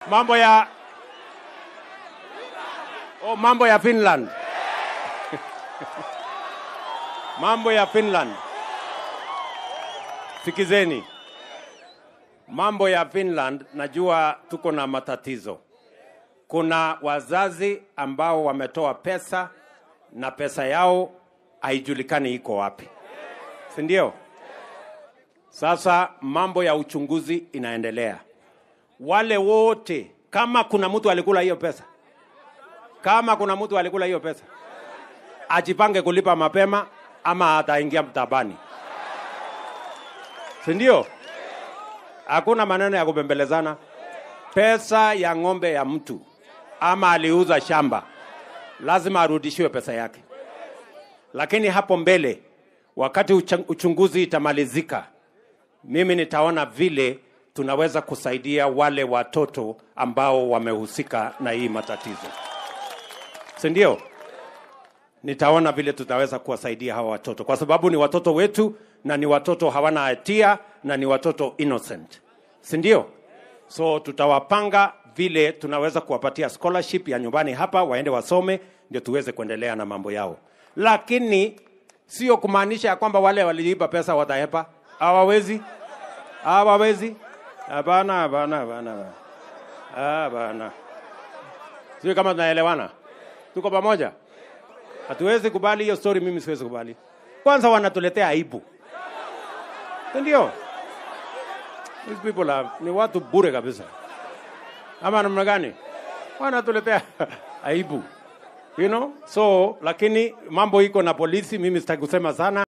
mambo ya oh, mambo ya Finland mambo ya Finland. Sikizeni, mambo ya Finland, najua tuko na matatizo. Kuna wazazi ambao wametoa pesa na pesa yao haijulikani iko wapi, si ndio? Sasa mambo ya uchunguzi inaendelea. Wale wote, kama kuna mtu alikula hiyo pesa, kama kuna mtu alikula hiyo pesa, ajipange kulipa mapema ama ataingia mtabani, si ndio? Hakuna maneno ya kubembelezana. Pesa ya ng'ombe ya mtu ama aliuza shamba, lazima arudishiwe pesa yake. Lakini hapo mbele, wakati ucha- uchunguzi itamalizika, mimi nitaona vile tunaweza kusaidia wale watoto ambao wamehusika na hii matatizo, si ndio? Nitaona vile tutaweza kuwasaidia hawa watoto, kwa sababu ni watoto wetu na ni watoto hawana hatia na ni watoto innocent, si ndio? So tutawapanga vile tunaweza kuwapatia scholarship ya nyumbani hapa, waende wasome, ndio tuweze kuendelea na mambo yao, lakini sio kumaanisha ya kwamba wale waliiba pesa watahepa. Hawawezi, hawawezi. Hapana, hapana, hapana, hapana. Sio kama tunaelewana, tuko pamoja. Hatuwezi kubali hiyo story, mimi siwezi kubali. Kwanza wanatuletea aibu, Si ndio? These people are, ni watu bure kabisa, ama namna gani? Wanatuletea aibu, you know? So lakini mambo iko na polisi, mimi sitaki kusema sana.